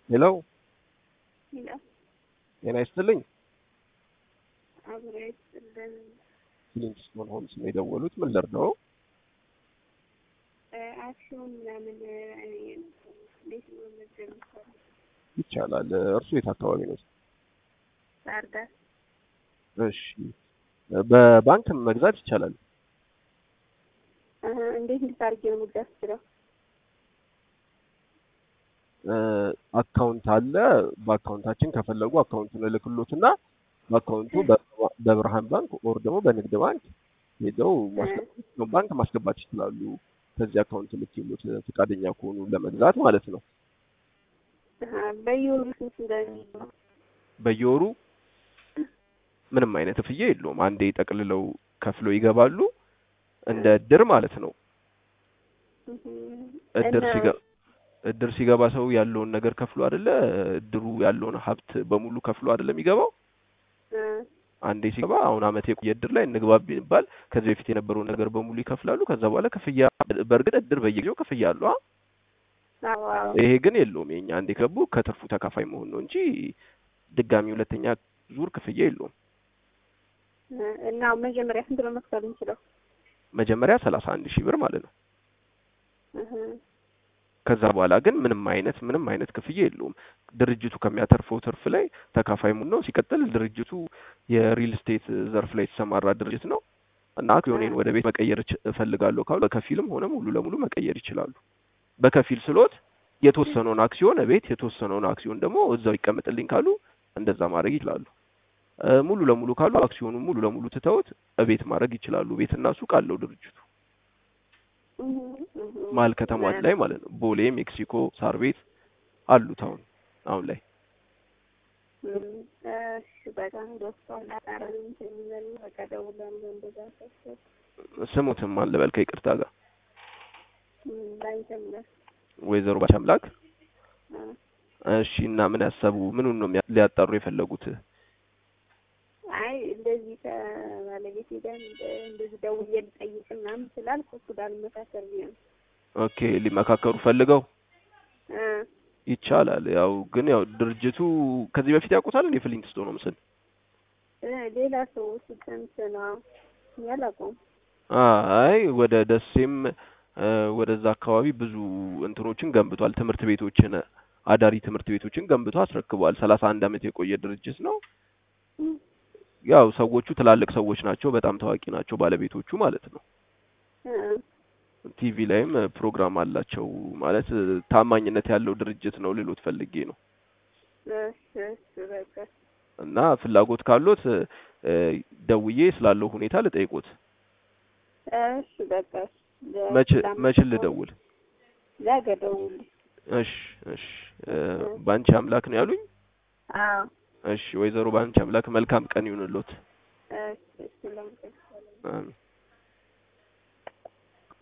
ሄሎ ይላል ጤና ይስጥልኝ። አብሮ ይስጥልን። ሊንክስቶን ሆምስ ነው የደወሉት። ምን ልርዳው? አክሲዮን ምናምን እኔ እንዴት ነው መመዝገብ የሚቻለው? ይቻላል። እርሱ የት አካባቢ ነው? ባህር ዳር እሺ፣ በባንክ መግዛት ይቻላል። እ እንዴት እንዴት አድርጌ ነው መግዛት ይችላል? አካውንት አለ። በአካውንታችን ከፈለጉ አካውንቱን እልክሎትና በአካውንቱ በ- በብርሃን ባንክ ኦር ደግሞ በንግድ ባንክ ሄደው ማስገባት ባንክ ማስገባት ይችላሉ። ከዚህ አካውንት ልክሎት ፈቃደኛ ከሆኑ ለመግዛት ማለት ነው። በየወሩ ስንት እንደሚይዝ ነው? በየወሩ ምንም አይነት ክፍያ የለውም። አንዴ ጠቅልለው ከፍለው ይገባሉ። እንደ እድር ማለት ነው። እድር እና- ሲገባ እድር ሲገባ ሰው ያለውን ነገር ከፍሎ አይደለ እድሩ ያለውን ሀብት በሙሉ ከፍሎ አይደለ የሚገባው። እ አንዴ ሲገባ አሁን አመት የቆየ እድር ላይ እንግባ ቢባል ከዚህ በፊት የነበረውን ነገር በሙሉ ይከፍላሉ። ከዛ በኋላ ክፍያ በእርግጥ እድር በየጊዜው ክፍያ አለው። አ? አዎ አዎ። ይሄ ግን የለውም። የኛ አንዴ ገቡ ከትርፉ ተካፋይ መሆን ነው እንጂ ድጋሚ ሁለተኛ ዙር ክፍያ የለውም። እ እና መጀመሪያ ስንት ነው መክፈል የምችለው? መጀመሪያ ሰላሳ አንድ ሺህ ብር ማለት ነው። እህ ከዛ በኋላ ግን ምንም አይነት ምንም አይነት ክፍያ የለውም። ድርጅቱ ከሚያተርፈው ትርፍ ላይ ተካፋይ መሆን ነው። ሲቀጥል ድርጅቱ የሪል ስቴት ዘርፍ ላይ የተሰማራ ድርጅት ነው እና አክሲዮኔን ወደ ቤት መቀየር እች- እፈልጋለሁ ካሉ በከፊልም ሆነ ሙሉ ለሙሉ መቀየር ይችላሉ። በከፊል ስሎት የተወሰነውን አክሲዮን ቤት የተወሰነውን አክሲዮን ደግሞ እዛው ይቀመጥልኝ ካሉ እንደዛ ማድረግ ይችላሉ። እ ሙሉ ለሙሉ ካሉ አክሲዮኑን ሙሉ ለሙሉ ትተውት እቤት ማድረግ ይችላሉ። ቤትና ሱቅ አለው ድርጅቱ እህ እህ መሀል ከተማች ላይ ማለት ነው። ቦሌ፣ ሜክሲኮ፣ ሳር ቤት አሉት አሁን አሁን ላይ እሺ በጣም ደስ ይላል። እንትን ይበል በቃ እደውላለሁ እንደዛ ሳስብ ስሙትም አለ በል ከይቅርታ ጋር ባንተም ነህ ወይዘሮ ባች አምላክ እ እሺ። እና ምን ያሰቡ ምኑን ነው የሚያ- ሊያጣሩ የፈለጉት? አይ እንደዚህ ከባለቤቴ ጋር እንደ- እንደዚህ ደውዬ ልጠይቅ ምናምን ስላልኩ እሱ ጋር ልመካከር ብዬ ነው። ኦኬ ሊመካከሩ ፈልገው እ ይቻላል። ያው ግን ያው ድርጅቱ ከዚህ በፊት ያውቁታል እንዴ? ፍሊንትስቶን ነው ምስል እ ሌላ ሰው ሲሰምት ነው ያላውቀውም። አይ ወደ ደሴም እ ወደዛ አካባቢ ብዙ እንትኖችን ገንብቷል። ትምህርት ቤቶችን አዳሪ ትምህርት ቤቶችን ገንብቶ አስረክቧል። ሰላሳ አንድ አመት የቆየ ድርጅት ነው። ያው ሰዎቹ ትላልቅ ሰዎች ናቸው። በጣም ታዋቂ ናቸው ባለቤቶቹ ማለት ነው። እ ቲቪ ላይም ፕሮግራም አላቸው። ማለት ታማኝነት ያለው ድርጅት ነው ልሎት ፈልጌ ነው። እሺ እሺ በቃ እና ፍላጎት ካሎት እ ደውዬ ስላለው ሁኔታ ልጠይቆት። እሺ በቃ መች መች ልደውል? ነገ ደውል። እሺ እሺ እ ባንቺ አምላክ ነው ያሉኝ። አዎ እሺ ወይዘሮ ባንቺ አምላክ መልካም ቀን ይሁንልዎት።